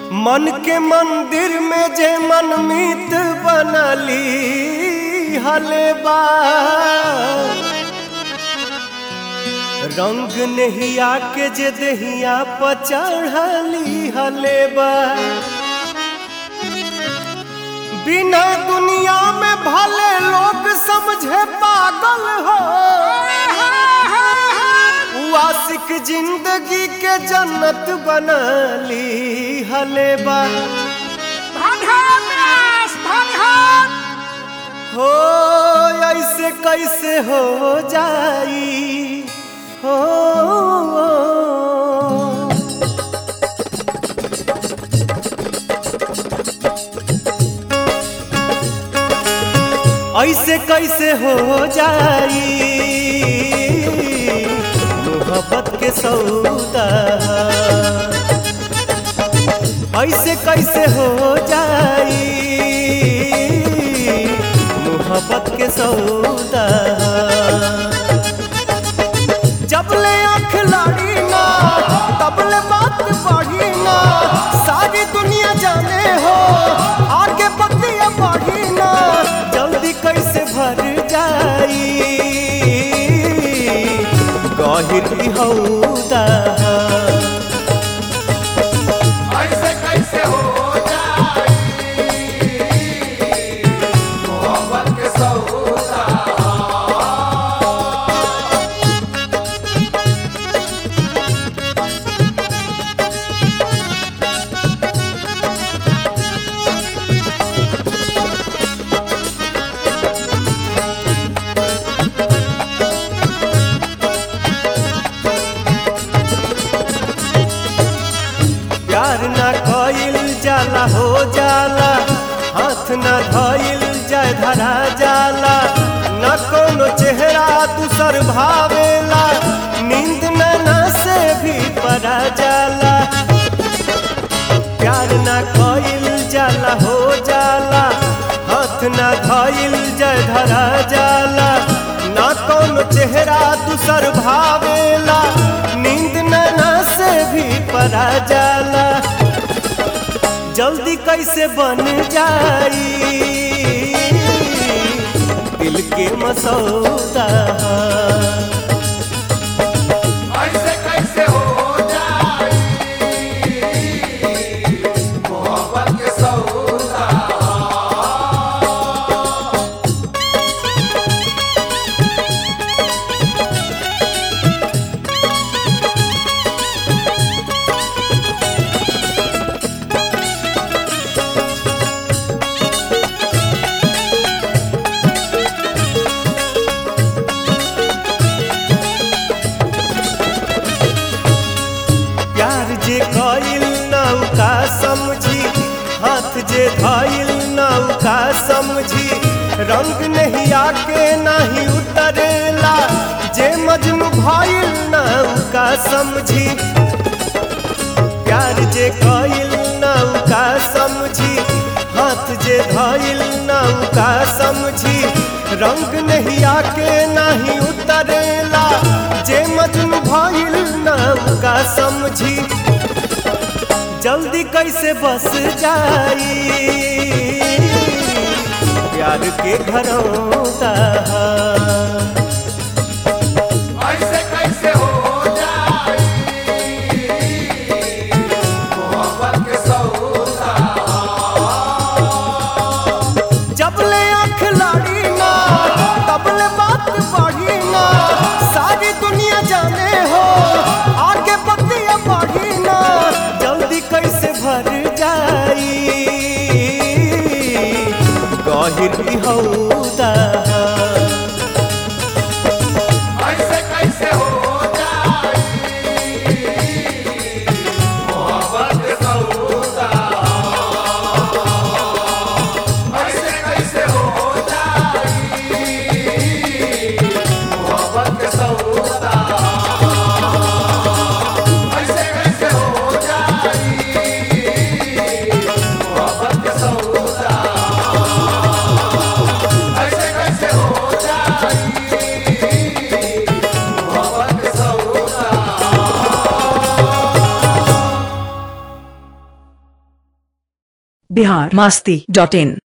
मन के मंदिर में जे मनमीत बनली हलेबा रंग नहिया के जे दहिया पर चढ़ली हलेबा बिना दुनिया में भले लोग समझे पागल हो उ आशिक जिंदगी के जन्नत बनली हलेबा हो ऐसे कैसे हो जाई हो ऐसे कैसे हो जाई मोहब्बत के सौदा ऐसे कैसे हो जाई मोहब्बत के सौदा जब ले आँख लाड़ी ना तब ले बात बढ़ी ना सारी दुनिया जाने हो आगे बतिया बढ़ी ना जल्दी कैसे भर जाई गहिर की हौदा ऐसे कैसे हो जाई मोहब्बत के सौदा प्यार ना कइल जाला हो जाला हाथ ना धइल जाय धरा जाला न कोनो चेहरा दूसर भावेला नींद नैना से भी परा जाला प्यार ना कइल जाला हो जाला हाथ ना धइल जाय धरा जाला ना कोनो चेहरा दूसर भावेला नींद नैना से भी परा जाला जल्दी कैसे बन जाई दिल के मसौदा ऐसे कैसे हो जाई मोहब्बत के सौदा प्यार जे कइल नौका समझी हाथ जे धइल नौका समझी रंग नहीं आके नहीं उतरेला जे मजनू भइल नौका समझी प्यार जे कइल नौका समझी हाथ जे धइल नौका समझी रंग नहीं आके नहीं उतरेला जे मजनू भइल नौका समझी जल्दी कैसे बस जाई प्यार के घरौदा ऐसे कैसे हो जाई मोहब्बत के सौदा जब ले आँख लाड़ी ना तब ले बात बढ़ी ना सारी दुनिया जाने हो आगे बतिया बढ़ी ना जल्दी कैसे भर जाई गहिर की हौदा बिहार मास्ती डॉट इन